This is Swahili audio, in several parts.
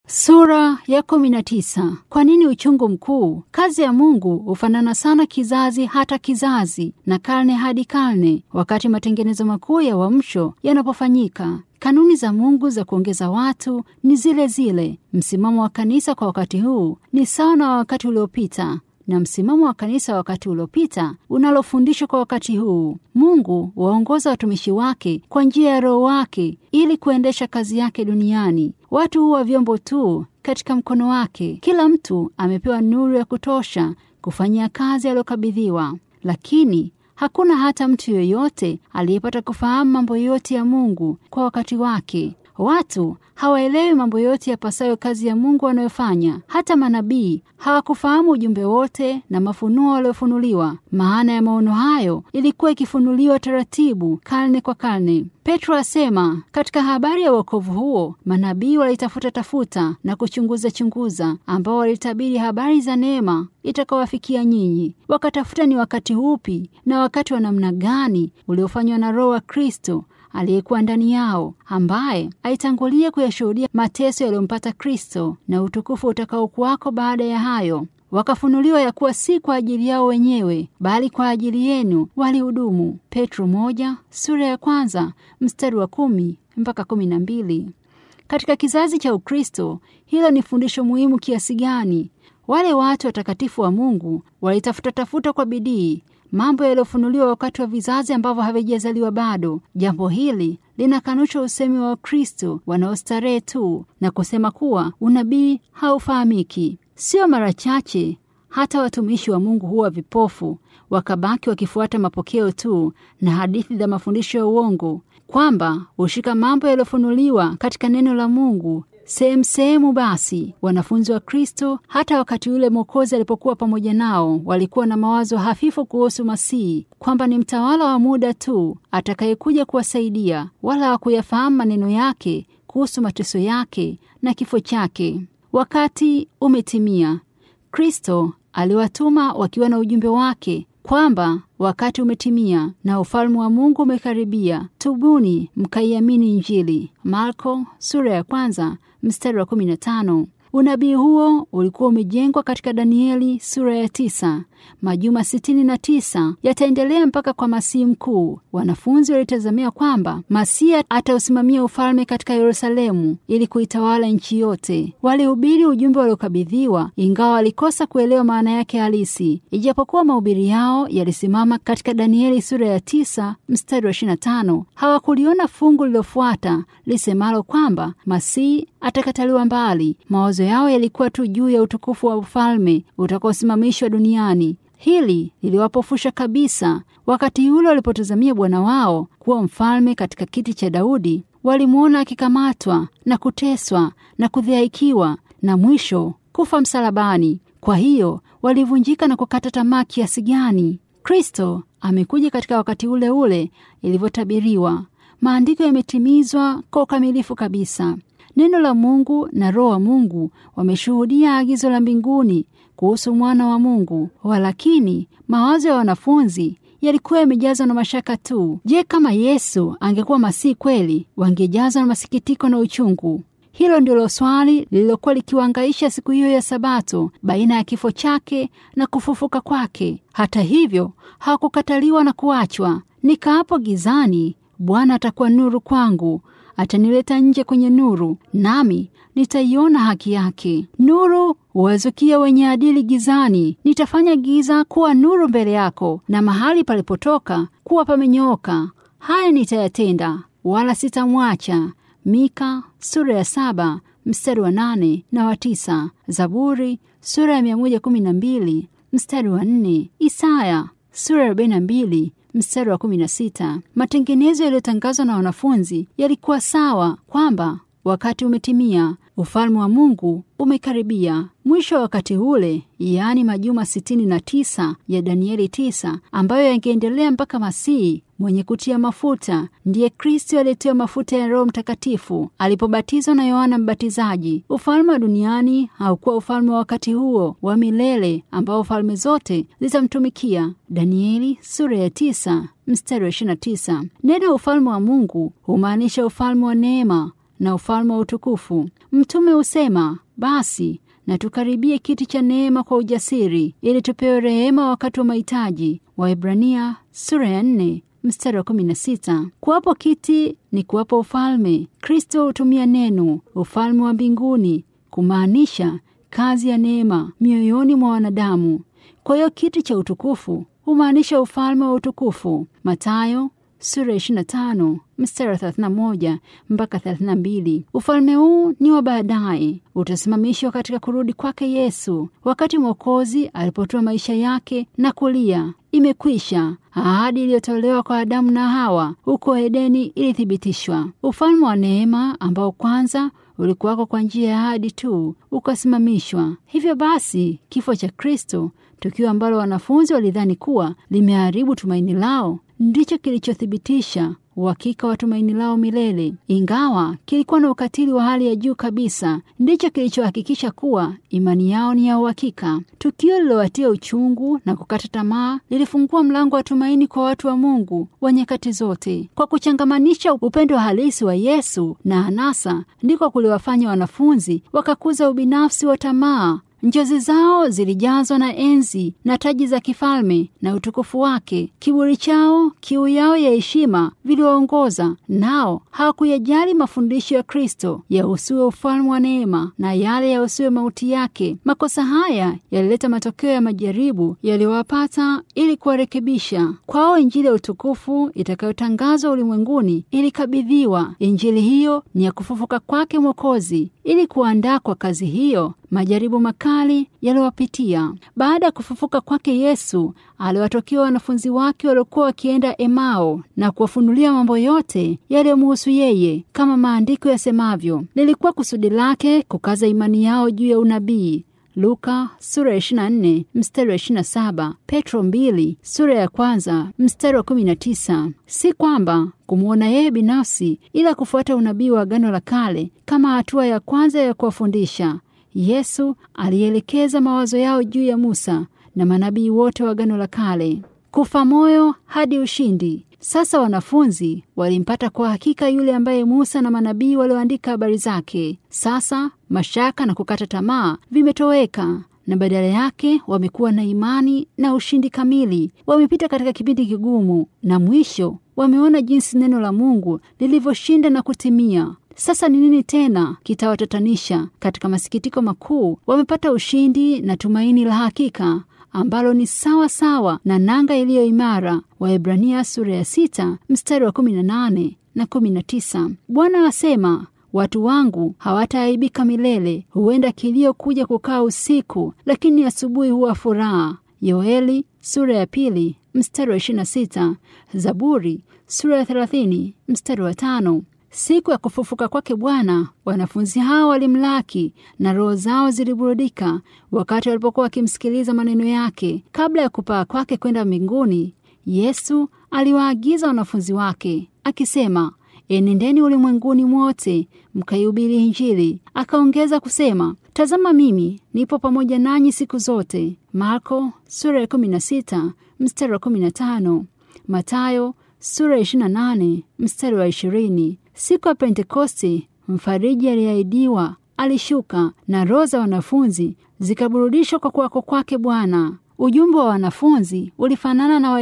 Sura ya kumi na tisa. Kwa nini uchungu mkuu? Kazi ya Mungu hufanana sana kizazi hata kizazi na karne hadi karne, wakati matengenezo makuu ya uamsho yanapofanyika. Kanuni za Mungu za kuongeza watu ni zile zile. Msimamo wa kanisa kwa wakati huu ni sawa na wakati uliopita na msimamo wa kanisa wakati uliopita unalofundishwa kwa wakati huu. Mungu waongoza watumishi wake kwa njia ya Roho wake ili kuendesha kazi yake duniani. Watu huwa vyombo tu katika mkono wake. Kila mtu amepewa nuru ya kutosha kufanyia kazi aliyokabidhiwa, lakini hakuna hata mtu yoyote aliyepata kufahamu mambo yote ya Mungu kwa wakati wake. Watu hawaelewi mambo yote yapasayo kazi ya Mungu wanayofanya. Hata manabii hawakufahamu ujumbe wote na mafunuo waliofunuliwa. Maana ya maono hayo ilikuwa ikifunuliwa taratibu, karne kwa karne. Petro asema katika habari ya wokovu huo, manabii walitafuta tafuta na kuchunguza chunguza, ambao walitabiri habari za neema itakawafikia nyinyi. Wakatafuta ni wakati upi na wakati wa namna gani uliofanywa na Roho wa Kristo aliyekuwa ndani yao, ambaye aitangulia kuyashuhudia mateso yaliyompata Kristo na utukufu utakaokuwako baada ya hayo. Wakafunuliwa ya kuwa si kwa ajili yao wenyewe, bali kwa ajili yenu walihudumu. Petro moja sura ya kwanza mstari wa kumi mpaka kumi na mbili. Katika kizazi cha Ukristo, hilo ni fundisho muhimu kiasi gani! Wale watu watakatifu wa Mungu walitafuta tafuta kwa bidii mambo yaliyofunuliwa wakati wa vizazi ambavyo havijazaliwa bado. Jambo hili linakanusha usemi wa Wakristo wanaostarehe tu na kusema kuwa unabii haufahamiki. Sio mara chache hata watumishi wa Mungu huwa vipofu, wakabaki wakifuata mapokeo tu na hadithi za mafundisho ya uongo, kwamba hushika mambo yaliyofunuliwa katika neno la Mungu sehemu sehemu. Basi wanafunzi wa Kristo, hata wakati ule Mwokozi alipokuwa pamoja nao, walikuwa na mawazo hafifu kuhusu Masihi, kwamba ni mtawala wa muda tu atakayekuja kuwasaidia, wala hawakuyafahamu maneno yake kuhusu mateso yake na kifo chake. Wakati umetimia. Kristo aliwatuma wakiwa na ujumbe wake kwamba wakati umetimia na ufalme wa Mungu umekaribia, tubuni mkaiamini Injili. Marko sura ya kwanza mstari wa 15. Unabii huo ulikuwa umejengwa katika Danieli sura ya tisa. Majuma sitini na tisa yataendelea mpaka kwa Masihi mkuu. Wanafunzi walitazamia kwamba Masihi atausimamia ufalme katika Yerusalemu ili kuitawala nchi yote. Walihubiri ujumbe waliokabidhiwa, ingawa walikosa kuelewa maana yake halisi. Ijapokuwa mahubiri yao yalisimama katika Danieli sura ya tisa mstari wa 25, hawakuliona fungu lilofuata lisemalo kwamba Masihi atakataliwa mbali. Mawazo yao yalikuwa tu juu ya utukufu wa ufalme utakaosimamishwa duniani. Hili liliwapofusha kabisa. Wakati ule walipotazamia Bwana wao kuwa mfalme katika kiti cha Daudi, walimwona akikamatwa na kuteswa na kudhihaikiwa na mwisho kufa msalabani. Kwa hiyo walivunjika na kukata tamaa kiasi gani! Kristo amekuja katika wakati ule ule ilivyotabiriwa. Maandiko yametimizwa kwa ukamilifu kabisa. Neno la Mungu na Roho wa Mungu wameshuhudia agizo la mbinguni kuhusu mwana wa Mungu. Walakini mawazo ya wanafunzi yalikuwa yamejazwa na mashaka tu. Je, kama Yesu angekuwa Masihi kweli, wangejazwa na masikitiko na uchungu? Hilo ndilo swali lililokuwa likiwaangaisha siku hiyo ya Sabato, baina ya kifo chake na kufufuka kwake. Hata hivyo hawakukataliwa na kuachwa. Nikaapo gizani, Bwana atakuwa nuru kwangu atanileta nje kwenye nuru, nami nitaiona haki yake. Nuru huwazukia wenye adili gizani. Nitafanya giza kuwa nuru mbele yako, na mahali palipotoka kuwa pamenyooka. Haya nitayatenda, wala sitamwacha. Mika sura ya saba mstari wa nane na wa tisa. Zaburi sura ya mia moja kumi na mbili mstari wa nne. Isaya sura ya arobaini na mbili mstari wa kumi na sita. Matengenezo yaliyotangazwa na wanafunzi yalikuwa sawa kwamba wakati umetimia, ufalme wa Mungu umekaribia. Mwisho wa wakati ule, yaani majuma sitini na tisa ya Danieli tisa, ambayo yangeendelea mpaka Masihi mwenye kutia mafuta, ndiye Kristo aliyetiwa mafuta ya Roho Mtakatifu alipobatizwa na Yohana Mbatizaji. Ufalme wa duniani haukuwa ufalme wa wakati huo wa milele ambao falme zote zitamtumikia. Danieli sura ya tisa mstari wa 29. Neno ufalme wa Mungu humaanisha ufalme wa neema na ufalme wa utukufu. Mtume husema basi na tukaribie kiti cha neema kwa ujasiri, ili tupewe rehema wakati wa mahitaji. Waebrania sura ya nne mstari wa kumi na sita. Kuwapo kiti ni kuwapo ufalme. Kristo hutumia neno ufalme wa mbinguni kumaanisha kazi ya neema mioyoni mwa wanadamu. Kwa hiyo kiti cha utukufu humaanisha ufalme wa utukufu. Mathayo sura 25 mstari wa 31 mpaka 32. Ufalme huu ni wa baadaye, utasimamishwa katika kurudi kwake Yesu, wakati Mwokozi alipotoa maisha yake na kulia, imekwisha. Ahadi iliyotolewa kwa Adamu na Hawa huko Edeni ilithibitishwa. Ufalme wa neema ambao kwanza ulikuwako kwa njia ya ahadi tu ukasimamishwa. Hivyo basi, kifo cha Kristo, tukio ambalo wanafunzi walidhani kuwa limeharibu tumaini lao, ndicho kilichothibitisha uhakika wa tumaini lao milele. Ingawa kilikuwa na ukatili wa hali ya juu kabisa, ndicho kilichohakikisha kuwa imani yao ni ya uhakika. Tukio lililowatia uchungu na kukata tamaa lilifungua mlango wa tumaini kwa watu wa Mungu wa nyakati zote. Kwa kuchangamanisha upendo halisi wa Yesu na anasa, ndiko kuliwafanya wanafunzi wakakuza ubinafsi wa tamaa. Njozi zao zilijazwa na enzi na taji za kifalme na utukufu wake. Kiburi chao, kiu yao ya heshima viliwaongoza, nao hawakuyajali mafundisho ya Kristo yahusuwe ufalme wa neema na yale yahusuwe mauti yake. Makosa haya yalileta matokeo ya majaribu yaliyowapata ili kuwarekebisha. Kwao Injili ya utukufu itakayotangazwa ulimwenguni ilikabidhiwa. Injili hiyo ni ya kufufuka kwake Mwokozi. Ili kuandaa kwa kazi hiyo majaribu makali yaliwapitia. Baada ya kufufuka kwake Yesu, aliwatokea wanafunzi wake waliokuwa wakienda Emao na kuwafunulia mambo yote yaliyomhusu yeye, kama maandiko yasemavyo. Lilikuwa kusudi lake kukaza imani yao juu ya unabii. Luka sura ya 24 mstari wa 27, Petro 2 sura ya kwanza mstari wa 19. Si kwamba kumwona yeye binafsi, ila kufuata unabii wa Agano la Kale kama hatua ya kwanza ya kuwafundisha. Yesu alielekeza mawazo yao juu ya Musa na manabii wote wa Agano la Kale. Kufa moyo hadi ushindi. Sasa wanafunzi walimpata kwa hakika yule ambaye Musa na manabii walioandika habari zake. Sasa mashaka na kukata tamaa vimetoweka na badala yake wamekuwa na imani na ushindi kamili. Wamepita katika kipindi kigumu na mwisho wameona jinsi neno la Mungu lilivyoshinda na kutimia. Sasa ni nini tena kitawatatanisha? Katika masikitiko makuu wamepata ushindi na tumaini la hakika ambalo ni sawa sawa na nanga iliyo imara. Waebrania sura ya sita mstari wa kumi na nane na kumi na tisa. Bwana asema watu wangu hawataaibika milele. Huenda kilio kuja kukaa usiku, lakini asubuhi huwa furaha. Yoeli sura ya pili mstari wa ishirini na sita. Zaburi sura ya thelathini mstari wa tano. Siku ya kufufuka kwake Bwana, wanafunzi hao walimlaki na roho zao ziliburudika wakati walipokuwa wakimsikiliza maneno yake. Kabla ya kupaa kwake kwenda mbinguni, Yesu aliwaagiza wanafunzi wake akisema, enendeni ulimwenguni mwote mkaihubiri Injili. Akaongeza kusema, tazama mimi nipo pamoja nanyi siku zote. Marko sura ya 16 mstari wa 15, Matayo sura ya 28 mstari wa 20. Siku ya Pentekoste mfariji aliyeahidiwa alishuka na roho za wanafunzi zikaburudishwa kwa kuwako kwake Bwana. Ujumbe wa wanafunzi ulifanana na wa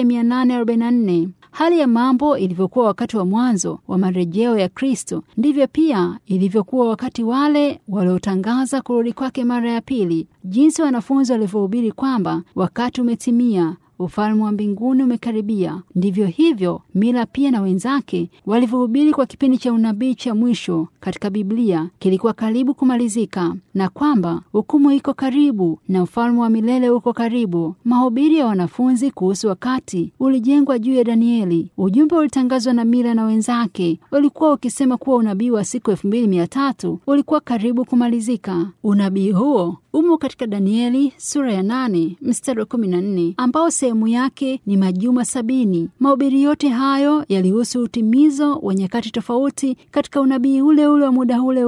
1844. Hali ya mambo ilivyokuwa wakati wa mwanzo wa marejeo ya Kristo, ndivyo pia ilivyokuwa wakati wale waliotangaza kurudi kwake mara ya pili. Jinsi wanafunzi walivyohubiri kwamba wakati umetimia ufalme wa mbinguni umekaribia, ndivyo hivyo Mila pia na wenzake walivyohubiri kwa kipindi cha unabii cha mwisho katika Biblia kilikuwa karibu kumalizika, na kwamba hukumu iko karibu na ufalme wa milele uko karibu. Mahubiri ya wanafunzi kuhusu wakati ulijengwa juu ya Danieli. Ujumbe ulitangazwa na Mila na wenzake ulikuwa ukisema kuwa unabii wa siku elfu mbili mia tatu ulikuwa karibu kumalizika. Unabii huo umo katika Danieli sura ya nane mstari wa kumi na nne ambao sehemu yake ni majuma sabini. Mahubiri yote hayo yalihusu utimizo wa nyakati tofauti katika unabii ule ule wa muda ule ule.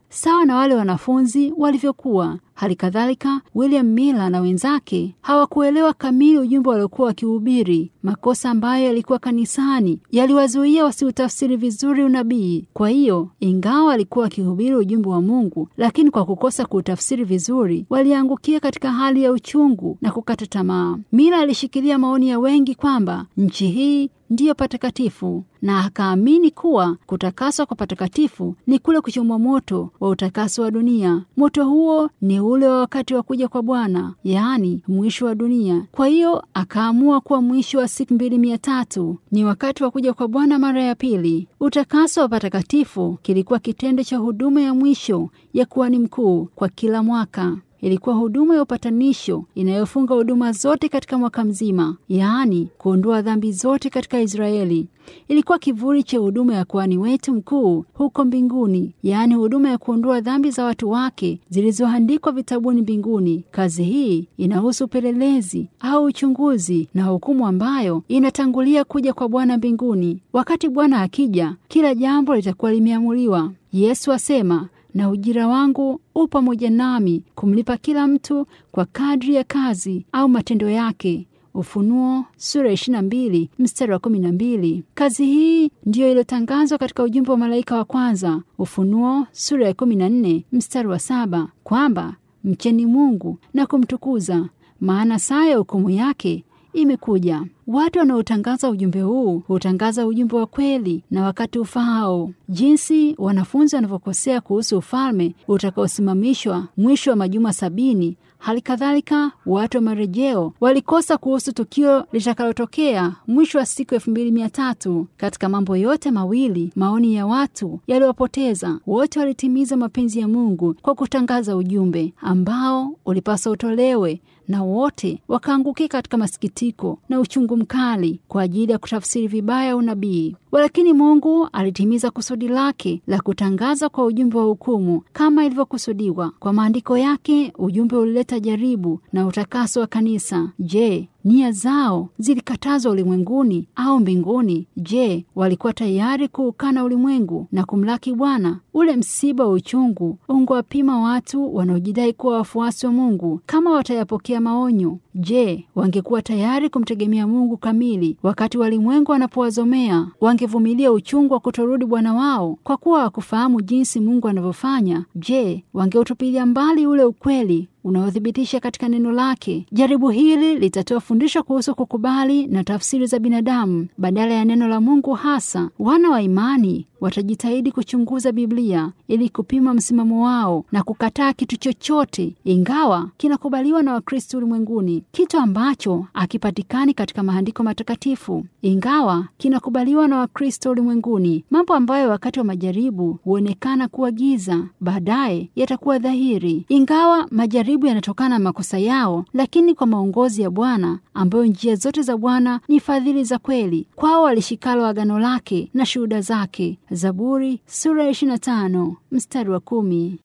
sawa na wale wanafunzi walivyokuwa. Hali kadhalika William Miller na wenzake hawakuelewa kamili ujumbe waliokuwa wakihubiri. Makosa ambayo yalikuwa kanisani yaliwazuia wasiutafsiri vizuri unabii. Kwa hiyo, ingawa walikuwa wakihubiri ujumbe wa Mungu, lakini kwa kukosa kuutafsiri vizuri, waliangukia katika hali ya uchungu na kukata tamaa. Miller alishikilia maoni ya wengi kwamba nchi hii ndiyo patakatifu na akaamini kuwa kutakaswa kwa patakatifu ni kule kuchomwa moto wa utakaso wa dunia. Moto huo ni ule wa wakati wa kuja kwa Bwana, yaani mwisho wa dunia. Kwa hiyo akaamua kuwa mwisho wa siku mbili mia tatu ni wakati wa kuja kwa Bwana mara ya pili. Utakaso wa patakatifu kilikuwa kitendo cha huduma ya mwisho ya kuhani mkuu kwa kila mwaka. Ilikuwa huduma ya upatanisho inayofunga huduma zote katika mwaka mzima, yaani kuondoa dhambi zote katika Israeli. Ilikuwa kivuli cha huduma ya kuhani wetu mkuu huko mbinguni, yaani huduma ya kuondoa dhambi za watu wake zilizoandikwa vitabuni mbinguni. Kazi hii inahusu upelelezi au uchunguzi na hukumu ambayo inatangulia kuja kwa Bwana mbinguni. Wakati Bwana akija, kila jambo litakuwa limeamuliwa. Yesu asema na ujira wangu u pamoja nami kumlipa kila mtu kwa kadri ya kazi au matendo yake. Ufunuo sura ya 22 mstari wa 12. Kazi hii ndiyo iliyotangazwa katika ujumbe wa malaika wa kwanza, Ufunuo sura ya 14 mstari wa saba, kwamba mcheni Mungu na kumtukuza, maana saa ya hukumu yake imekuja. Watu wanaotangaza ujumbe huu hutangaza ujumbe wa kweli na wakati ufaao. Jinsi wanafunzi wanavyokosea kuhusu ufalme utakaosimamishwa mwisho wa majuma sabini, hali kadhalika watu wa marejeo walikosa kuhusu tukio litakalotokea mwisho wa siku elfu mbili mia tatu. Katika mambo yote mawili, maoni ya watu yaliwapoteza. Wote walitimiza mapenzi ya Mungu kwa kutangaza ujumbe ambao ulipaswa utolewe, na wote wakaangukia katika masikitiko na uchungu mkali kwa ajili ya kutafsiri vibaya unabii. Walakini Mungu alitimiza kusudi lake la kutangaza kwa ujumbe wa hukumu kama ilivyokusudiwa. Kwa maandiko yake, ujumbe ulileta jaribu na utakaso wa kanisa. Je, nia zao zilikatazwa ulimwenguni au mbinguni? Je, walikuwa tayari kuukana ulimwengu na kumlaki Bwana? Ule msiba wa uchungu ungewapima watu wanaojidai kuwa wafuasi wa Mungu kama watayapokea maonyo. Je, wangekuwa tayari kumtegemea Mungu kamili wakati walimwengu wanapowazomea? Wangevumilia uchungu wa kutorudi Bwana wao kwa kuwa hawakufahamu jinsi Mungu anavyofanya? Je, wangeutupilia mbali ule ukweli unaothibitisha katika neno lake. Jaribu hili litatoa fundisho kuhusu kukubali na tafsiri za binadamu badala ya neno la Mungu hasa. Wana wa imani watajitahidi kuchunguza Biblia ili kupima msimamo wao na kukataa kitu chochote, ingawa kinakubaliwa na Wakristo ulimwenguni, kitu ambacho hakipatikani katika maandiko matakatifu, ingawa kinakubaliwa na Wakristo ulimwenguni. Mambo ambayo wakati wa majaribu huonekana kuwa giza, baadaye yatakuwa dhahiri, ingawa majaribu yanatokana na makosa yao, lakini kwa maongozi ya Bwana, ambayo njia zote za Bwana ni fadhili za kweli kwao walishikalo agano lake na shuhuda zake. Zaburi sura ya 25 mstari wa kumi.